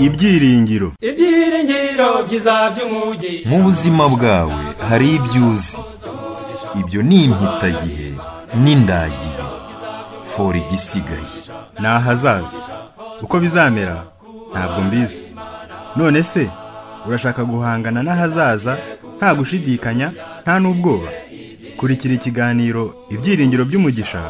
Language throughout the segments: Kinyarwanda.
ibyiringiro ibyiringiro byiza by'umugi mu buzima bwawe hari ibyo uzi ibyo ni impitagihe n'indagihe fora igisigaye ni ahazaza uko bizamera ntabwo mbizi none se urashaka guhangana n'ahazaza nta gushidikanya nta n'ubwoba kurikira ikiganiro ibyiringiro by'umugisha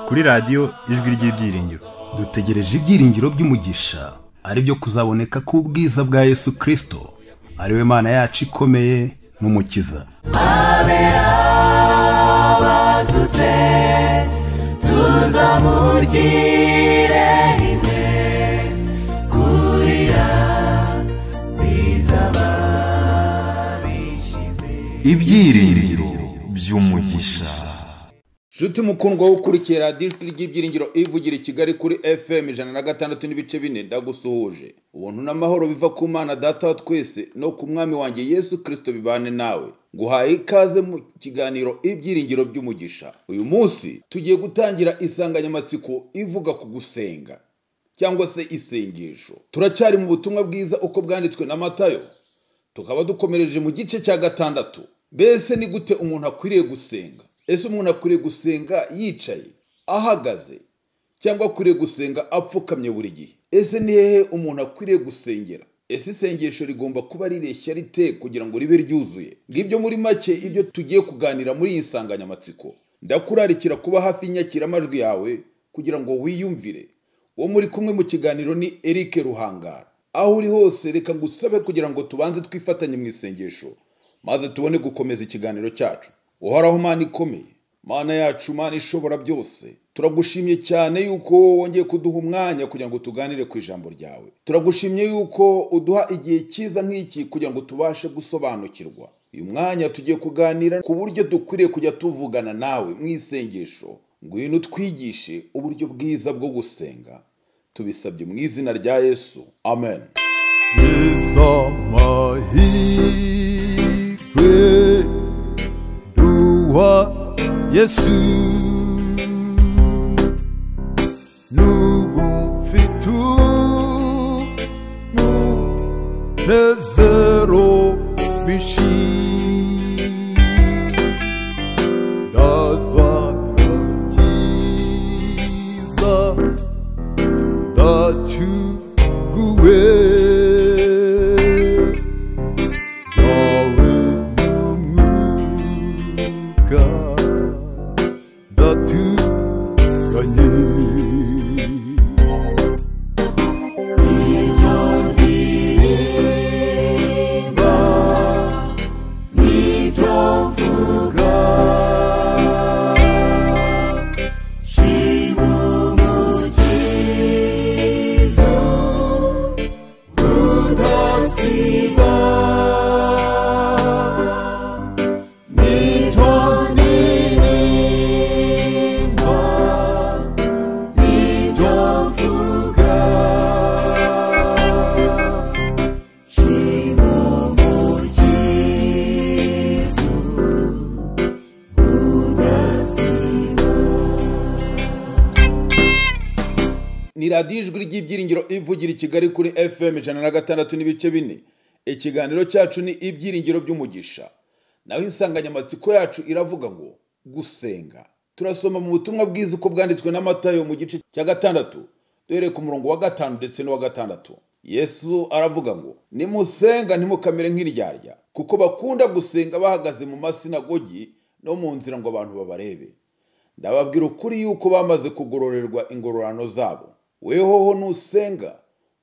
kuri radiyo ijwi ry'ibyiringiro dutegereje ibyiringiro by'umugisha ari byo kuzaboneka k'ubwiza bwa yesu kirisito ari we mana yacu ikomeye n'umukiza bazutse tuzamugire rimwe kurira kwizaba bishize ibyiringiro by'umugisha nshuti mukundwa wo ukurikiye radiyo ijwi ry'ibyiringiro ivugira i kigali kuri fm ijana na gatandatu n'ibice bine ndagusuhuje ubuntu n'amahoro biva ku mana data wa twese no ku mwami wanjye yesu kirisito bibane nawe guhaye ikaze mu kiganiro ibyiringiro by'umugisha uyu munsi tugiye gutangira insanganyamatsiko ivuga ku gusenga cyangwa se isengesho turacyari mu butumwa bwiza uko bwanditswe na matayo tukaba dukomereje mu gice cya gatandatu mbese ni gute umuntu akwiriye gusenga ese umuntu akwiriye gusenga yicaye ahagaze cyangwa akwiriye gusenga apfukamye buri gihe ese ni hehe umuntu akwiriye gusengera ese isengesho rigomba kuba rireshya rite kugira ngo ribe ryuzuye ngibyo muri make ibyo tugiye kuganira muri iyi nsanganyamatsiko ndakurarikira kuba hafi y'inyakiramajwi yawe kugira ngo wiyumvire uwo muri kumwe mu kiganiro ni Eric ruhangara aho uri hose reka ngusabe kugira ngo tubanze twifatanye mu isengesho maze tubone gukomeza ikiganiro cyacu uhoraho mana ikomeye mana yacu mana ishobora byose turagushimye cyane yuko wongeye kuduha umwanya kugira ngo tuganire ku ijambo ryawe turagushimye yuko uduha igihe cyiza nk'iki kugira ngo tubashe gusobanukirwa uyu mwanya tugiye kuganira ku buryo dukwiriye kujya tuvugana nawe mu isengesho ngwino utwigishe uburyo bwiza bwo gusenga tubisabye mu izina rya yesu amen amahirwe duha yesu n'ubu mfite umunezero mwinshi ndazwa agakiza ndacyuguwe yawe n'umwuka ndaturanye ibyo ndirimba n'ibyo mvuga shima umukizo udasiba n'ibyo ndirimba n'ibyo mvuga shima umukizo udasiba ni radiyo ijwi ry'ibyiringiro ivugira i kigali kuri fm ijana na gatandatu n'ibice bine ikiganiro cyacu ni ibyiringiro by'umugisha naho insanganyamatsiko yacu iravuga ngo gusenga turasoma mu butumwa bwiza uko bwanditswe na matayo mu gice cya gatandatu duhereye ku murongo wa gatanu ndetse n'uwa gatandatu yesu aravuga ngo nimusenga ntimukamere nk'indyarya kuko bakunda gusenga bahagaze mu masinagogi no mu nzira ngo abantu babarebe ndababwira ukuri yuko bamaze kugororerwa ingororano zabo wehoho nusenga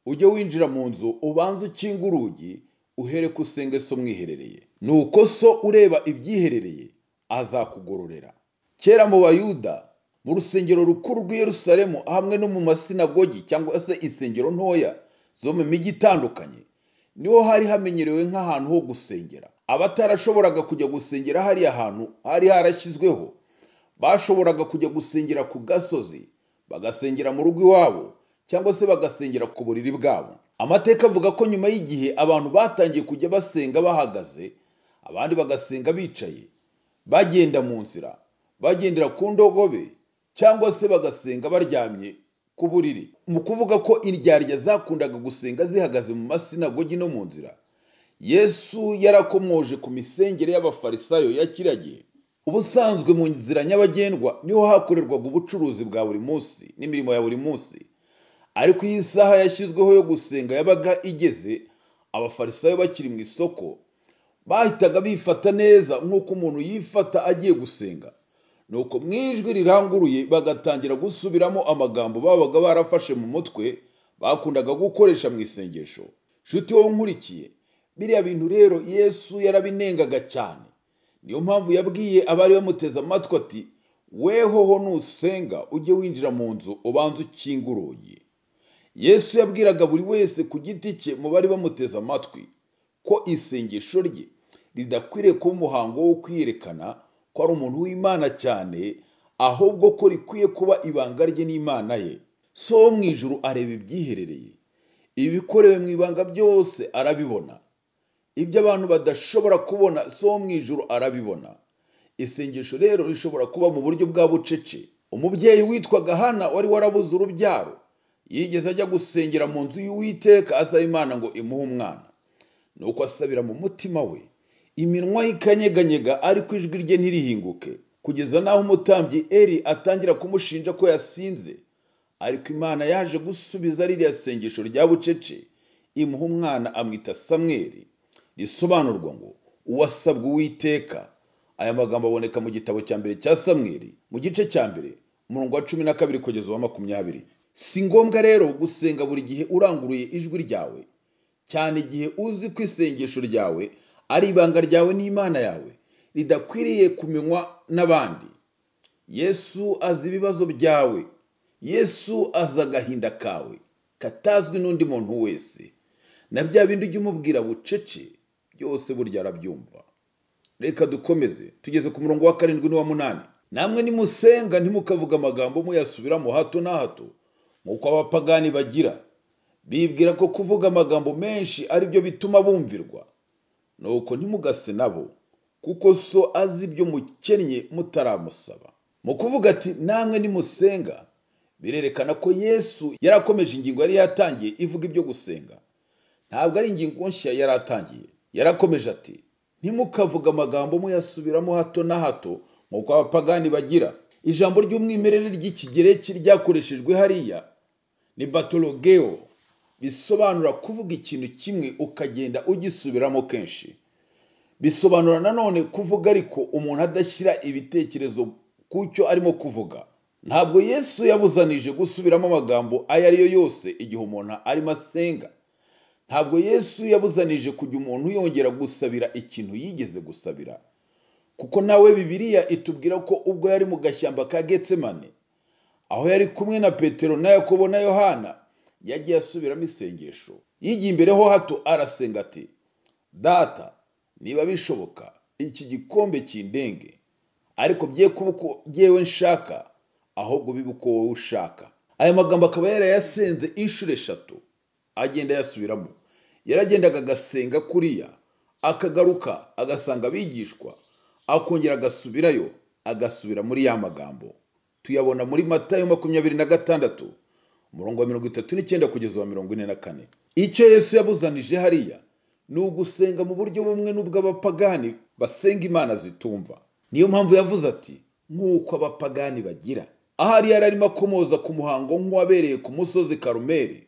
ujye winjira mu nzu ubanze ukinga urugi uhere ko usenge so mwiherereye nuko so ureba ibyiherereye azakugororera kera mu bayuda mu rusengero rukuru rw'i yerusalemu hamwe no mu masinagogi cyangwa se insengero ntoya zo mu mijyi itandukanye niho hari hamenyerewe nk'ahantu ho gusengera abatarashoboraga kujya gusengera hariya hantu hari harashyizweho bashoboraga kujya gusengera ku gasozi bagasengera mu rugo iwabo cyangwa se bagasengera ku buriri bwabo amateka avuga ko nyuma y'igihe abantu batangiye kujya basenga bahagaze abandi bagasenga bicaye bagenda mu nzira bagendera ku ndogobe cyangwa se bagasenga baryamye ku buriri mu kuvuga ko indyarya zakundaga gusenga zihagaze mu masinagogi no mu nzira yesu yarakomoje ku misengere y'abafarisayo ya kiriya gihe ubusanzwe mu nzira nyabagendwa niho hakorerwaga ubucuruzi bwa buri munsi n'imirimo ya buri munsi ariko iyi saha yashyizweho yo gusenga yabaga igeze abafarisayo bakiri mu isoko bahitaga bifata neza nk'uko umuntu yifata agiye gusenga nuko mu ijwi riranguruye bagatangira gusubiramo amagambo babaga barafashe mu mutwe bakundaga gukoresha mu isengesho nshuti wowe nkurikiye biriya bintu rero yesu yarabinengaga cyane niyo mpamvu yabwiye abari bamuteze amatwi ati wehoho nusenga ujye winjira mu nzu ubanze ukinge urugi yesu yabwiraga buri wese ku giti cye mu bari bamuteze amatwi ko isengesho rye ridakwiriye kuba umuhango wo kwiyerekana ko ari umuntu w'imana cyane ahubwo ko rikwiye kuba ibanga rye n'imana ye so wo mu ijuru areba ibyiherereye ibikorewe mu ibanga byose arabibona ibyo abantu badashobora kubona so wo mu ijuru arabibona isengesho rero rishobora kuba mu buryo bwa bucece umubyeyi witwaga hana wari warabuze urubyaro yigeze ajya gusengera mu nzu y'uwiteka asaba imana ngo imuhe umwana nuko asabira mu mutima we iminwa ye ikanyeganyega ariko ijwi rye ntirihinguke kugeza n'aho umutambyi eri atangira kumushinja ko yasinze ariko imana yaje gusubiza ririya sengesho rya bucece imuha umwana amwita samweri risobanurwa ngo uwasabwa uwiteka aya magambo aboneka mu gitabo cya mbere cya samweri mu gice cya mbere umurongo wa cumi na kabiri kugeza uwa makumyabiri si ngombwa rero gusenga buri gihe uranguruye ijwi ryawe cyane igihe uzi ko isengesho ryawe ari ibanga ryawe n'imana yawe ridakwiriye kumenywa n'abandi yesu azi ibibazo byawe yesu azi agahinda kawe katazwi n'undi muntu wese na bya bindi ujya umubwira bucece byose burya arabyumva reka dukomeze tugeze ku murongo wa karindwi n'uwa munani namwe nimusenga ntimukavuga amagambo muyasubiramo hato na hato nk'uko abapagani bagira bibwira ko kuvuga amagambo menshi ari byo bituma bumvirwa nuko ntimugase nabo kuko so azi ibyo mukennye mutaramusaba mu kuvuga ati namwe nimusenga birerekana ko yesu yarakomeje ingingo yari yatangiye ivuga ibyo gusenga ntabwo ari ingingo nshya yari atangiye yarakomeje ati ntimukavuge amagambo muyasubiramo hato na hato nk'uko abapagani bagira ijambo ry'umwimerere ry'ikigereki ryakoreshejwe hariya ni batologeo bisobanura kuvuga ikintu kimwe ukagenda ugisubiramo kenshi bisobanura nanone kuvuga ariko umuntu adashyira ibitekerezo ku cyo arimo kuvuga ntabwo yesu yabuzanije gusubiramo amagambo ayo ari yo yose igihe umuntu arimo asenga ntabwo yesu yabuzanije kujya umuntu yongera gusabira ikintu yigeze gusabira kuko nawe bibiliya itubwira ko ubwo yari mu gashyamba ka getsemane aho yari kumwe na petero na yakobo na yohana yagiye asubiramo isengesho yigiye imbere ho hato arasenga ati data niba bishoboka iki gikombe kindenge ariko bye kuba uko ngewe nshaka ahubwo bibe uko wowe ushaka aya magambo akaba yarayasenze inshuro eshatu agenda ayasubiramo yaragendaga agasenga kuriya akagaruka agasanga abigishwa akongera agasubirayo agasubira muri ya magambo tuyabona muri matayo makumyabiri na gatandatu umurongo wa mirongo itatu n'icyenda kugeza uwa mirongo ine na kane icyo yesu yabuzanije hariya ni ugusenga mu buryo bumwe n'ubw'abapagani basenga imana zitumva niyo mpamvu yavuze ati nk'uko abapagani bagira ahari yari arimo akomoza ku muhango nk'uwabereye ku musozi karumeri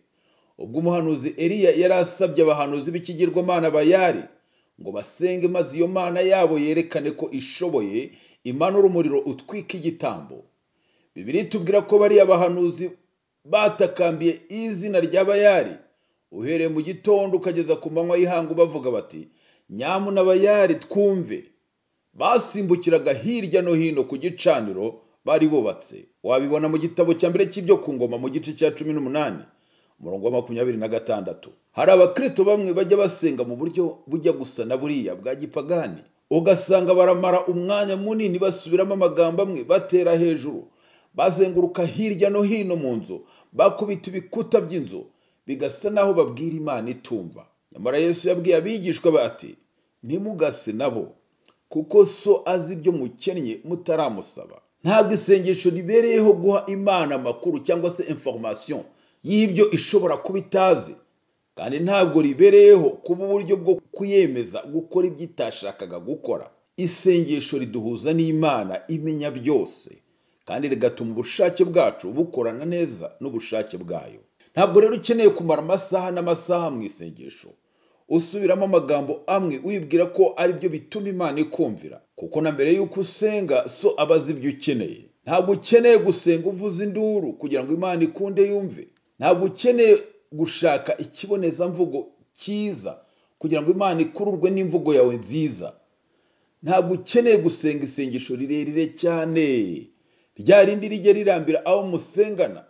ubwo umuhanuzi eriya yari asabye abahanuzi b'ikigirwamana bayari ngo basenge maze iyo mana yabo yerekane ko ishoboye imanura umuriro utwika igitambo bibiri tubwira ko bariya bahanuzi batakambiye izina rya bayari uhereye mu gitondo ukageza ku manywa y'ihangu bavuga bati nyamuna bayari twumve basimbukiraga hirya no hino ku gicaniro bari bubatse wabibona mu gitabo cya mbere cy'ibyo ku ngoma mu gice cya cumi n'umunani umurongo wa makumyabiri na gatandatu hari abakristo bamwe bajya basenga mu buryo bujya gusa na buriya bwa gipagani ugasanga baramara umwanya munini basubiramo amagambo amwe batera hejuru bazenguruka hirya no hino mu nzu bakubita ibikuta by'inzu bigasa naho babwira imana itumva nyamara yesu yabwiye abigishwa be ati ntimugase nabo kuko so azi ibyo mukennye mutaramusaba ntabwo isengesho ribereyeho guha imana amakuru cyangwa se information y'ibyo ishobora kuba itazi kandi ntabwo ribereyeho kuba uburyo bwo kuyemeza gukora ibyo itashakaga gukora isengesho riduhuza n'imana imenya byose kandi rigatuma ubushake bwacu bukorana neza n'ubushake bwayo ntabwo rero ukeneye kumara amasaha n'amasaha mu isengesho usubiramo amagambo amwe wibwira ko aribyo bituma imana ikumvira kuko na mbere y'uko usenga so aba azi ibyo ukeneye ntabwo ukeneye gusenga uvuza induru kugira ngo imana ikunde yumve ntabwo ukeneye gushaka ikibonezamvugo cyiza kugira ngo imana ikururwe n'imvugo yawe nziza ntabwo ukeneye gusenga isengesho rirerire cyane rya rindi rijya rirambira aho musengana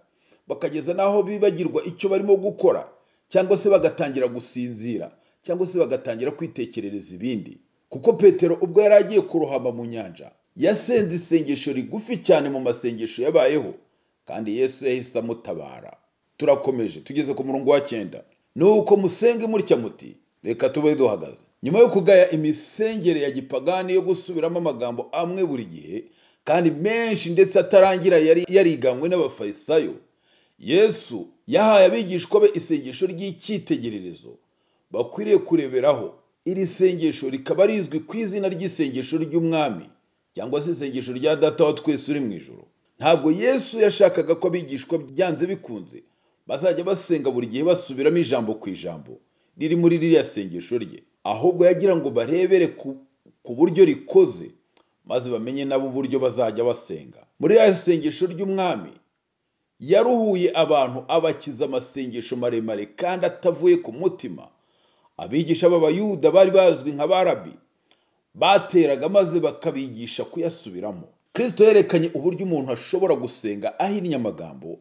bakageza n'aho bibagirwa icyo barimo gukora cyangwa se bagatangira gusinzira cyangwa se bagatangira kwitekerereza ibindi kuko petero ubwo yari agiye kurohama mu nyanja yasenze isengesho rigufi cyane mu masengesho yabayeho kandi yesu yahise amutabara turakomeje tugeze ku murongo wa cyenda nuko musenge mutya muti reka tube duhagaze nyuma yo kugaya imisengere ya gipagani yo gusubiramo amagambo amwe buri gihe kandi menshi ndetse atarangira yari yariganywe n'abafarisayo yesu yahaye abigishwa be isengesho ry'icyitegererezo bakwiriye kureberaho iri sengesho rikaba rizwi ku izina ry'isengesho ry'umwami cyangwa se isengesho rya data wa twese uri mu ijoro ntabwo yesu yashakaga ko abigishwa byanze bikunze bazajya basenga buri gihe basubiramo ijambo ku ijambo riri muri ririya sengesho rye ahubwo yagira ngo barebere ku, ku buryo rikoze maze bamenye nabo uburyo bazajya basenga muri ririya sengesho ry'umwami yaruhuye abantu abakiza amasengesho maremare kandi atavuye ku mutima abigisha b'abayuda bari bazwi nka barabi bateraga maze bakabigisha kuyasubiramo kristo yerekanye uburyo umuntu ashobora gusenga ahinnye amagambo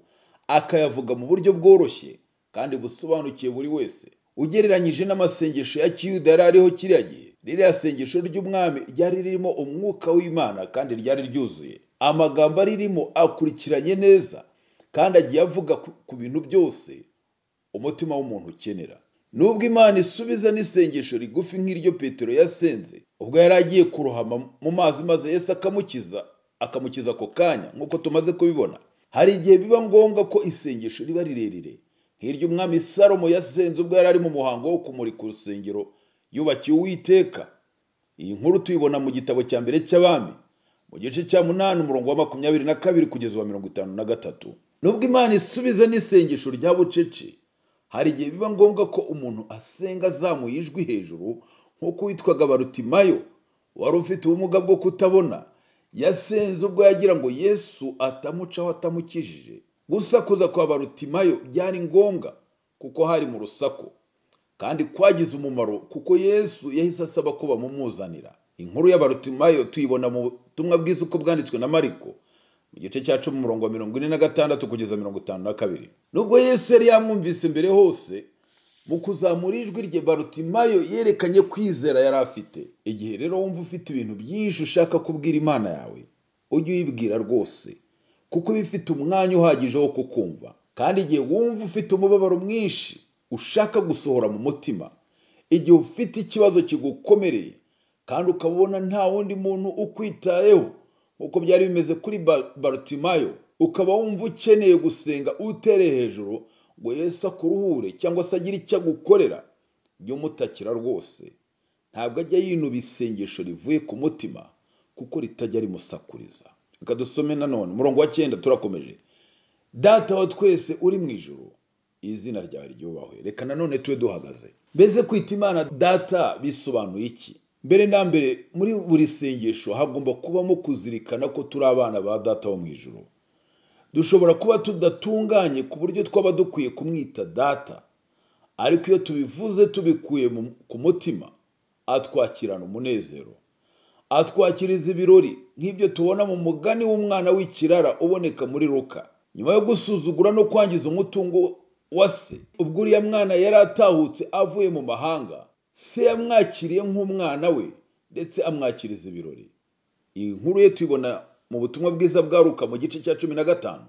akayavuga mu buryo bworoshye kandi busobanukiye buri wese ugereranyije n'amasengesho ya kiyuda yari ariho kiriya gihe ririya sengesho ry'umwami ryari ririmo umwuka w'imana kandi ryari ryuzuye amagambo aririmo akurikiranye neza kandi agiye avuga ku- ku bintu byose umutima w'umuntu ukenera nubwo imana isubiza n'isengesho rigufi nk'iryo petero yasenze ubwo yari agiye kurohama mu mazi maze yesu akamukiza akamukiza ako kanya nk'uko tumaze kubibona hari igihe biba ngombwa ko isengesho riba rirerire nk'iryo umwami salomo yasenze ubwo yari ari mu muhango wo kumurika urusengero yubakiye uwiteka iyi nkuru tuyibona mu gitabo cya mbere cy'abami mu gice cya munani umurongo wa makumyabiri na kabiri kugeza uwa mirongo itanu na gatatu nubwo imana isubiza n'isengesho rya bucece hari igihe biba ngombwa ko umuntu asenga azamuye ijwi hejuru nk'uko witwaga barutimayo wari ufite ubumuga bwo kutabona yasenze ubwo yagira ngo yesu atamucaho atamukijije gusakuza kwa barutimayo byari ngombwa kuko hari mu rusaku kandi kwagize umumaro kuko yesu yahise asaba ko bamumuzanira inkuru y'abarutimayo tuyibona mu butumwa bwiza uko bwanditswe na mariko mu gice cya cumi umurongo wa mirongo ine na gatandatu kugeza mirongo itanu na kabiri nubwo yesu yari yamwumvise mbere hose mu kuzamura ijwi rye barutimayo yerekanye kwizera yari afite igihe rero wumva ufite ibintu byinshi ushaka kubwira imana yawe ujye uyibwira rwose kuko iba ifite umwanya uhagije wo kukumva kandi igihe wumva ufite umubabaro mwinshi ushaka gusohora mu mutima igihe ufite ikibazo kigukomereye kandi ukaba ubona nta wundi muntu ukwitayeho nk'uko byari bimeze kuri Ba- barutimayo ukaba wumva ukeneye gusenga utereye hejuru ngo yesu akuruhure cyangwa se agire icyo agukorera jya umutakira rwose ntabwo ajya yinuba isengesho rivuye ku mutima kuko ritajya rimusakuriza reka dusome nanone umurongo wa cyenda turakomeje data wa twese uri mu ijoro izina ryawe ryubahwe reka nanone tube duhagaze mbese kwita imana data bisobanuye iki mbere na mbere muri buri sengesho hagomba kubamo kuzirikana ko turi abana ba data wo mu ijoro dushobora kuba tudatunganye ku buryo twaba dukwiye kumwita data ariko iyo tubivuze tubikuye mu- ku mutima atwakirana umunezero atwakiriza ibirori nk'ibyo tubona mu mugani w'umwana w'ikirara uboneka muri ruka nyuma yo gusuzugura no kwangiza umutungo wa se ubwo uriya mwana yari atahutse avuye mu mahanga se yamwakiriye nk'umwana we ndetse amwakiriza ibirori iyi nkuru ye tuyibona mu butumwa bwiza bwaruka mu gice cya cumi na gatanu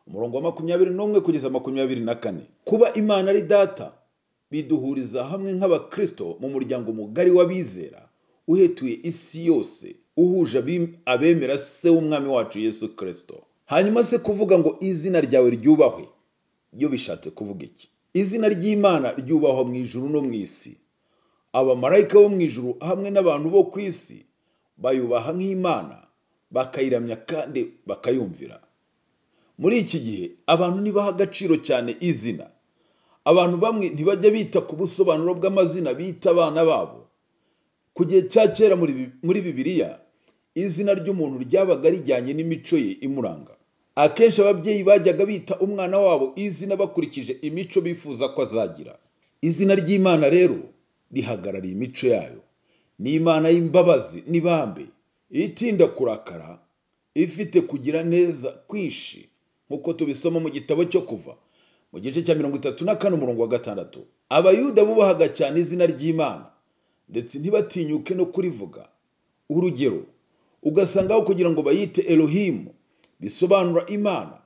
umurongo wa makumyabiri n'umwe kugeza makumyabiri na kane kuba imana ari data biduhuriza hamwe nk'abakristo mu muryango mugari w'abizera uhetuye isi yose uhuje abi- abemera se w'umwami wacu yesu kirisito hanyuma se kuvuga ngo izina ryawe ryubahwe iyo bishatse kuvuga iki izina ry'imana ryubahwa mu ijuru no mu isi abamarayika bo mu ijuru hamwe n'abantu bo ku isi bayubaha nk'imana bakayiramya kandi bakayumvira muri iki gihe abantu ntibaha agaciro cyane izina abantu bamwe ntibajya bita ku busobanuro bw'amazina bita abana babo ku gihe cya kera muri Bi- muri bibiliya izina ry'umuntu ryabaga rijyanye n'imico ye imuranga akenshi ababyeyi bajyaga bita umwana wabo izina bakurikije imico bifuza ko azagira izina ry'imana rero rihagarariye imico yayo ni imana y'imbabazi n'ibambe itinda kurakara ifite kugira neza kwinshi nk'uko tubisoma mu gitabo cyo kuva mu gice cya mirongo itatu na kane umurongo wa gatandatu abayuda bubahaga cyane izina ry'imana ndetse ntibatinyuke no kurivuga urugero ugasanga aho kugira ngo bayite elohimu bisobanura imana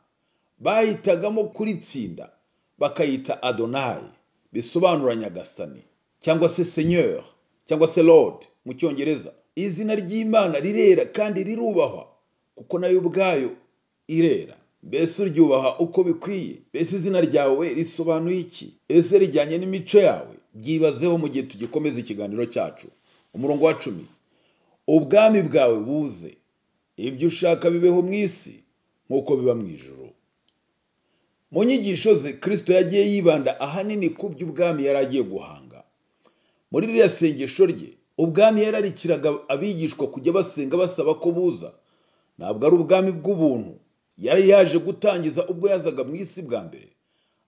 bahitagamo kuritsinda bakayita adonayi bisobanura nyagasani cyangwa se seigneur cyangwa se lord mu cyongereza izina ry'imana rirera kandi rirubahwa kuko nayo ubwayo irera mbese uryubaha uko bikwiye mbese izina ryawe risobanuye iki ese rijyanye n'imico yawe byibazeho mu gihe tugikomeza ikiganiro cyacu umurongo wa cumi ubwami bwawe buze ibyo ushaka bibeho mu isi nk'uko biba mu ijuru mu nyigisho ze kirisito yagiye yibanda ahanini ku by'ubwami yari agiye guhanga muri ririya sengesho rye ubwami yararikiraga abigishwa kujya basenga basaba ko buza ntabwo ari ubwami bw'ubuntu yari yaje gutangiza ubwo yazaga mu isi bwa mbere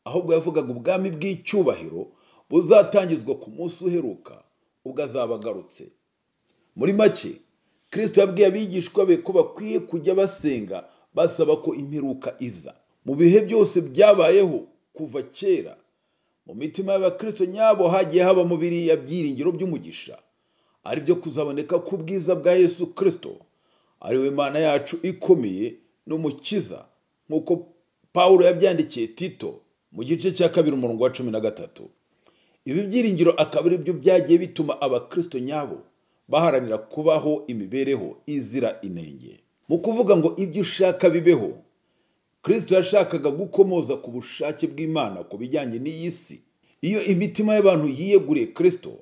ahubwo yavugaga ubwami bw'icyubahiro buzatangizwa ku munsi uheruka ubwo azaba agarutse muri make kirisito yabwiye abigishwa be ko bakwiye kujya basenga basaba ko imperuka iza mu bihe byose byabayeho kuva kera mu mitima y'abakirisito nyabo hagiye habamo biriya byiringiro by'umugisha aribyo kuzaboneka ku bwiza bwa yesu kirisito ariwe mana yacu ikomeye n'umukiza nk'uko pawulo yabyandikiye tito mu gice cya kabiri umurongo wa cumi na gatatu ibi byiringiro akaba ari byo byagiye bituma abakirisito nyabo baharanira kubaho imibereho izira inenge mu kuvuga ngo ibyo ushaka bibeho kirisito yashakaga gukomoza ku bushake bw'imana ku bijyanye n'iyi si iyo imitima y'abantu yiyeguriye kirisito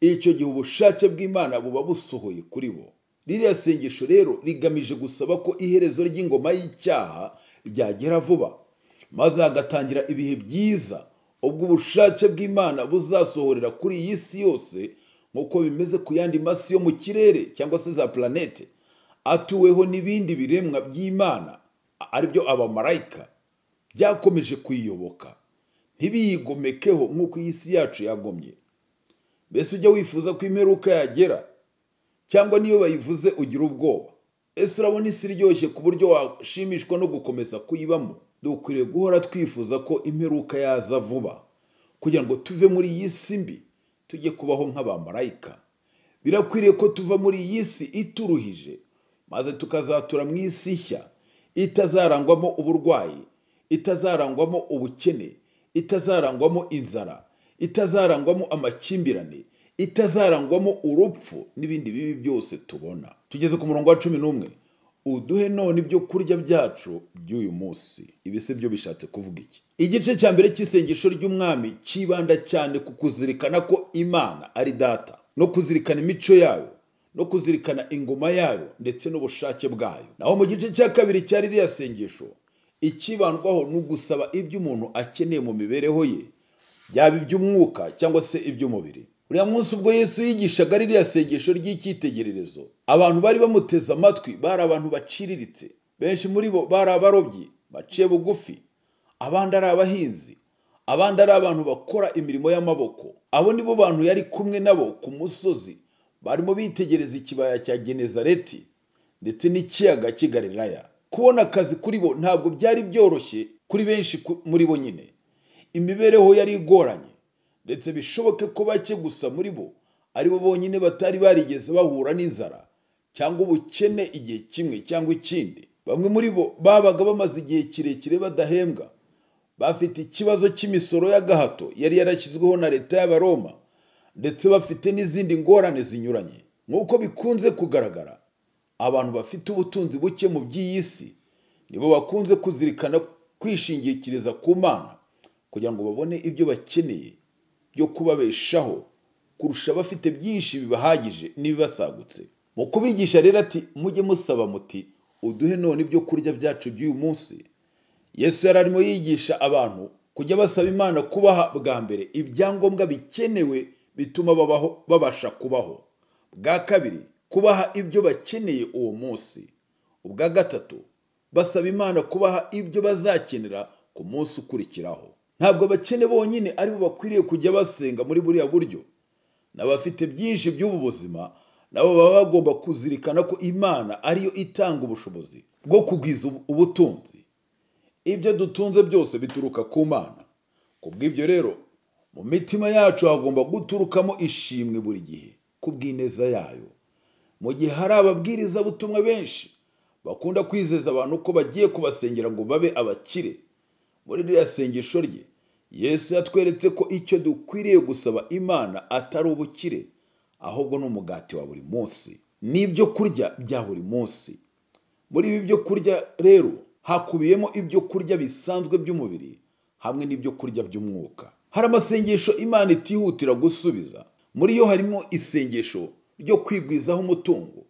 icyo gihe ubushake bw'imana buba busohoye kuri bo ririya sengesho rero rigamije gusaba ko iherezo ry'ingoma y'icyaha ryagera vuba maze hagatangira ibihe byiza ubwo ubushake bw'imana buzasohorera kuri iyi si yose nk'uko bimeze ku yandi masi yo mu kirere cyangwa se za planete atuweho n'ibindi biremwa by'imana aribyo abamarayika byakomeje kuyiyoboka ntibiyigomekeho nk'uko iyi si yacu yagomye mbese ujya wifuza ko imperuka yagera cyangwa niyo bayivuze ugira ubwoba ese urabona isi iryoshye ku buryo washimishwa no gukomeza kuyibamo dukwiriye guhora twifuza ko imperuka yaza vuba kugira ngo tuve muri iyi si mbi tujye kubaho nk'abamarayika birakwiriye ko tuva muri iyi si ituruhije maze tukazatura mu isi nshya itazarangwamo uburwayi itazarangwamo ubukene itazarangwamo inzara itazarangwamo amakimbirane itazarangwamo urupfu n'ibindi bibi byose tubona tugeze ku murongo wa cumi n'umwe uduhe none ibyo kurya byacu by'uyu munsi ibi si byo bishatse kuvuga iki igice cya mbere cy'isengesho ry'umwami cyibanda cyane ku kuzirikana ko imana ari data no kuzirikana imico yayo no kuzirikana ingoma yayo ndetse n'ubushake bwayo naho mu gice cya kabiri cyari ririya sengesho icyibandwaho ni ugusaba ibyo umuntu akeneye mu mibereho ye byaba iby'umwuka cyangwa se iby'umubiri uriya munsi ubwo yesu yigishaga ririya sengesho ry'icyitegererezo abantu bari bamuteze amatwi bari abantu baciriritse benshi muri bo bari abarobyi baciye bugufi abandi ari abahinzi abandi ari abantu bakora imirimo y'amaboko abo ni bo bantu yari kumwe nabo ku musozi barimo bitegereza ikibaya cya genezareti ndetse n'ikiyaga cy'i galilaya kubona akazi kuri bo ntabwo byari byoroshye kuri benshi ku- muri bo nyine imibereho yari igoranye ndetse bishoboke ko bake gusa muri bo ari bo bonyine batari barigeze bahura n'inzara cyangwa ubukene igihe kimwe cyangwa ikindi bamwe muri bo babaga bamaze igihe kirekire badahembwa bafite ikibazo cy'imisoro y'agahato yari yarashyizweho na leta y'abaroma ndetse bafite n'izindi ngorane zinyuranye nk'uko bikunze kugaragara abantu bafite ubutunzi buke mu by'iyi si nibo bakunze kuzirikana kwishingikiriza ku mana kugira ngo babone ibyo bakeneye byo kubabeshaho kurusha abafite byinshi bibahagije n'ibibasagutse mu kubigisha rero ati mujye musaba muti uduhe none ibyo kurya byacu by'uyu munsi yesu yari arimo yigisha abantu kujya basaba imana kubaha bwa mbere ibyangombwa bikenewe bituma babaho babasha kubaho bwa kabiri kubaha ibyo bakeneye uwo munsi ubwa gatatu basaba imana kubaha ibyo bazakenera ku munsi ukurikiraho ntabwo abakene bonyine aribo bakwiriye kujya basenga muri buriya buryo n'abafite byinshi by'ubu buzima nabo baba bagomba kuzirikana ko imana ariyo itanga ubushobozi bwo kugwiza ubu- ubutunzi ibyo dutunze byose bituruka ku mana kubw'ibyo rero mu mitima yacu hagomba guturukamo ishimwe buri gihe ku bw'ineza yayo mu gihe hari ababwirizabutumwa benshi bakunda kwizeza abantu ko bagiye kubasengera ngo babe abakire muri ririya sengesho rye yesu yatweretse ko icyo dukwiriye gusaba imana atari ubukire ahubwo ni umugati wa buri munsi n'ibyo kurya bya buri munsi muri ibi byo kurya rero hakubiyemo ibyo kurya bisanzwe by'umubiri hamwe n'ibyo kurya by'umwuka hari amasengesho imana itihutira gusubiza muri yo harimo isengesho ryo kwigwizaho umutungo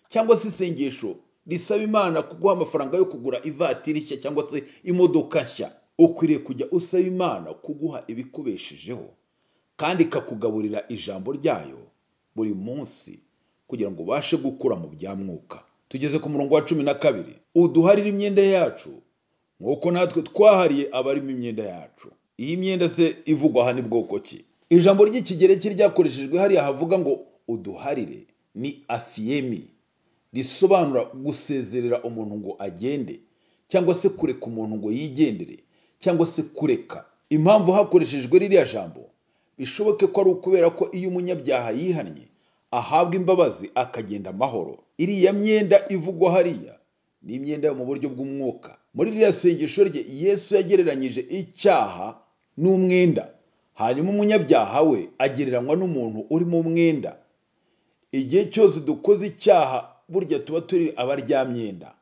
cyangwa se isengesho risaba imana kuguha amafaranga yo kugura ivatiri nshya cyangwa se imodoka nshya ukwiriye kujya usaba imana kuguha ibikubeshejeho kandi ikakugaburira ijambo ryayo buri munsi kugira ngo ubashe gukura mu bya mwuka tugeze ku murongo wa cumi na kabiri uduharire imyenda yacu nk'uko natwe twahariye abarimo imyenda yacu iyi myenda se ivugwa aha ni bwoko ki ijambo ry'ikigereki ryakoreshejwe hariya havuga ngo uduharire ni afiyemi risobanura gusezerera umuntu ngo agende cyangwa se kureka umuntu ngo yigendere cyangwa se kureka impamvu hakoreshejwe ririya jambo bishoboke ko ari ukubera ko iyo umunyabyaha yihannye ahabwa imbabazi akagenda amahoro iriya myenda ivugwa hariya ni imyenda yo mu buryo bw'umwuka muri ririya sengesho rye yesu yagereranyije icyaha n'umwenda hanyuma umunyabyaha we agereranywa n'umuntu uri mu mwenda igihe cyose dukoze icyaha burya tuba turi abaryamyenda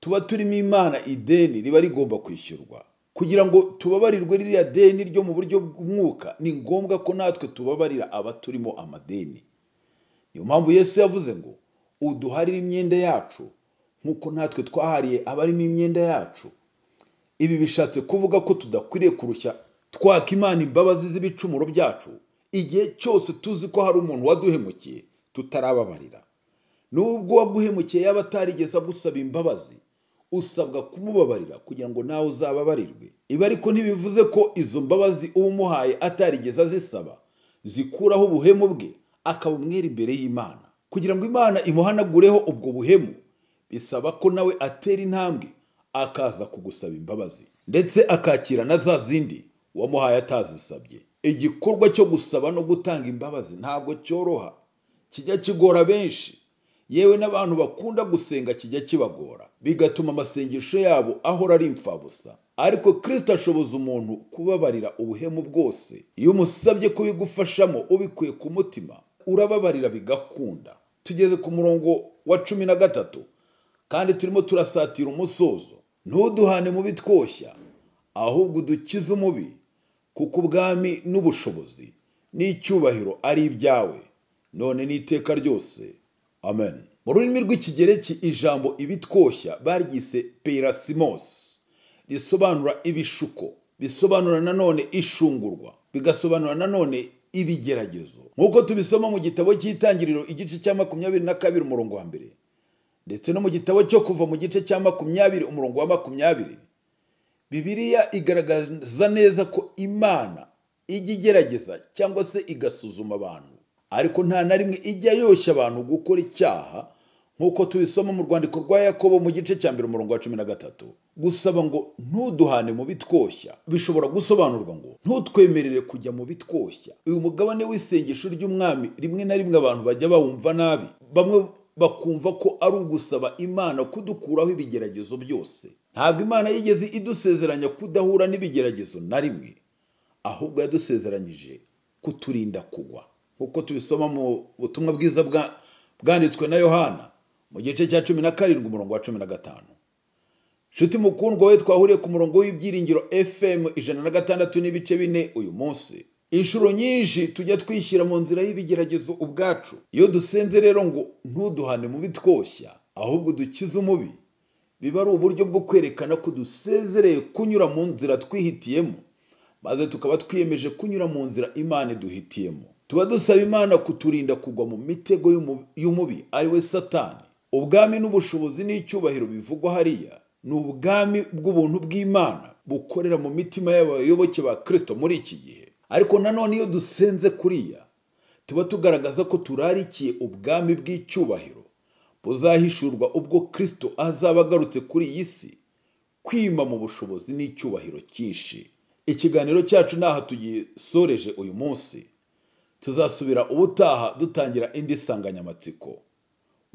tuba turimo imana ideni riba rigomba kwishyurwa kugira ngo tubabarirwe ririya deni ryo mu buryo bw'umwuka ni ngombwa ko natwe tubabarira abaturimo amadeni niyo mpamvu yesu yavuze ngo uduharire imyenda yacu nk'uko natwe twahariye abarimo imyenda yacu ibi bishatse kuvuga ko tudakwiriye kurushya twaka imana imbabazi z'ibicumuro byacu igihe cyose tuzi ko hari umuntu waduhemukiye tutarababarira nubwo waguhemukiye yaba atarigeze agusaba imbabazi usabwa kumubabarira kugira ngo nawe uzababarirwe ibi ariko ntibivuze ko izo mbabazi uba umuhaye atarigeze azisaba zikuraho ubuhemu bwe akaba umwere imbere y'imana kugira ngo imana imuhanagureho ubwo buhemu bisaba ko nawe atera intambwe akaza kugusaba imbabazi ndetse akakira na za zindi uwamuhaye atazisabye igikorwa cyo gusaba no gutanga imbabazi ntabwo cyoroha kijya kigora benshi yewe n'abantu bakunda gusenga kijya kibagora bigatuma amasengesho yabo ahora ari imfabusa ariko kirisita ashoboza umuntu kubabarira ubuhemu bwose iyo umusabye kubigufashamo ubikuye ku mutima urababarira bigakunda tugeze ku murongo wa cumi na gatatu kandi turimo turasatira umusozo ntuduhane mu bitwoshya ahubwo udukize umubi kuko ubwami n'ubushobozi n'icyubahiro ari ibyawe none n'iteka ryose amen mu rurimi rw'ikigereki ijambo ibitwoshya baryise perasimosi risobanura ibishuko bisobanura nanone ishungurwa bigasobanura nanone ibigeragezo nk'uko tubisoma mu gitabo cy'itangiriro igice cya makumyabiri na kabiri umurongo wa mbere ndetse no mu gitabo cyo kuva mu gice cya makumyabiri umurongo wa makumyabiri bibiliya igaragaza neza ko imana ijya igerageza cyangwa se igasuzuma abantu ariko nta na rimwe ijya yoshya abantu gukora icyaha nk'uko tubisoma mu rwandiko rwa yakobo mu gice cya mbere umurongo wa cumi na gatatu gusaba ngo ntuduhane mu bitwoshya bishobora gusobanurwa ngo ntutwemerere kujya mu bitwoshya uyu mugabane w'isengesho ry'umwami rimwe na rimwe abantu bajya bawumva nabi bamwe bakumva ko ari ugusaba imana kudukuraho ibigeragezo byose ntabwo imana yigeze idusezeranya kudahura n'ibigeragezo na rimwe ahubwo yadusezeranyije kuturinda kugwa nk'uko tubisoma mu butumwa bwiza bwa bwanditswe na yohana mu gice cya cumi na karindwi umurongo wa cumi na gatanu nshuti mukundwa we twahuriye ku murongo w'ibyiringiro fm ijana na gatandatu n'ibice bine uyu munsi inshuro nyinshi tujya twishyira mu nzira y'ibigeragezo ubwacu iyo dusenze rero ngo ntuduhane mubi twoshya ahubwo dukize umubi biba ari uburyo bwo kwerekana ko dusezereye kunyura mu nzira twihitiyemo maze tukaba twiyemeje kunyura mu nzira imana iduhitiyemo tuba dusaba imana kuturinda kugwa mu mitego y'umu- y'umubi ari we satani ubwami n'ubushobozi n'icyubahiro bivugwa hariya ni ubwami bw'ubuntu bw'imana bukorera mu mitima y'abayoboke ba kirisito muri iki gihe ariko nanone iyo dusenze kuriya tuba tugaragaza ko turarikiye ubwami bw'icyubahiro buzahishurwa ubwo kirisito azaba agarutse kuri iyi si kwima mu bushobozi n'icyubahiro cyinshi ikiganiro cyacu ni aha tugisoreje uyu munsi tuzasubira ubutaha dutangira indi nsanganyamatsiko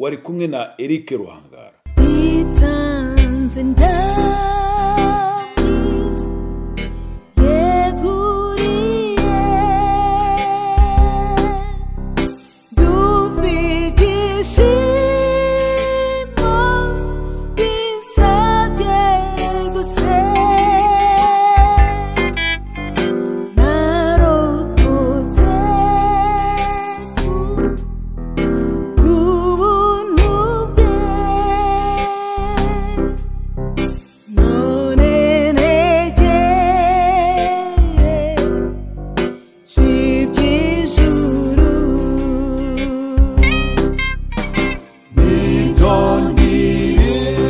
wari kumwe na eric ruhangara Bitanze ndami yeguriye dufite ishimo bisabye gusenga narokotse ku ubuntu bwe none negere iby'ijuru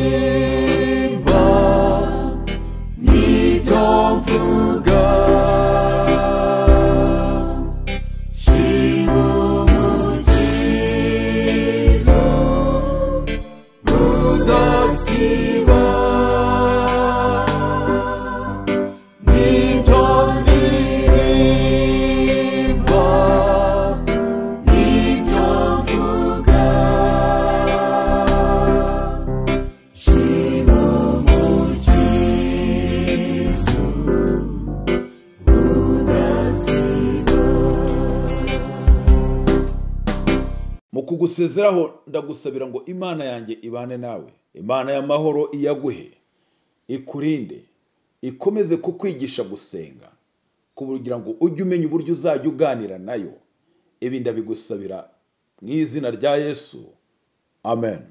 Nitondirimba, nitomvuga, umukizo udasiba. Nitondirimba, nitomvuga. mu kugusezeraho ndagusabira ngo imana yanjye ibane nawe imana y'amahoro iyaguhe ikurinde ikomeze kukwigisha gusenga kugira ngo ujye umenya uburyo uzajya uganira nayo ibi ndabigusabira mu izina rya yesu amen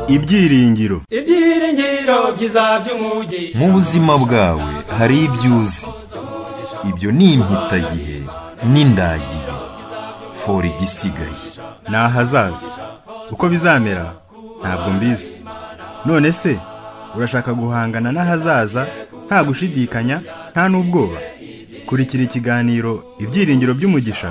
ibyiringiro ibyiringiro byiza by'umugi mu buzima bwawe hari ibyo uzi ibyo ni impitagihe n'indagihe fora igisigaye ni ahazaza uko bizamera ntabwo mbizi none se urashaka guhangana n'ahazaza nta gushidikanya nta n'ubwoba kurikira ikiganiro ibyiringiro by'umugisha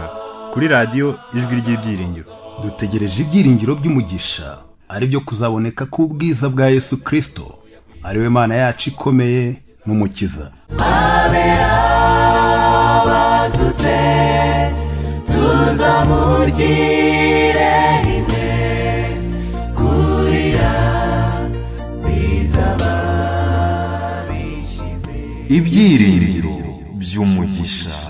kuri radiyo ijwi ry'ibyiringiro dutegereje ibyiringiro by'umugisha ari byo kuzaboneka k'ubwiza bwa yesu kirisito ari we mana yacu ikomeye n'umukiza abazutse tuzamugire rimwe kurira bizaba bishize ibyiringiro by'umugisha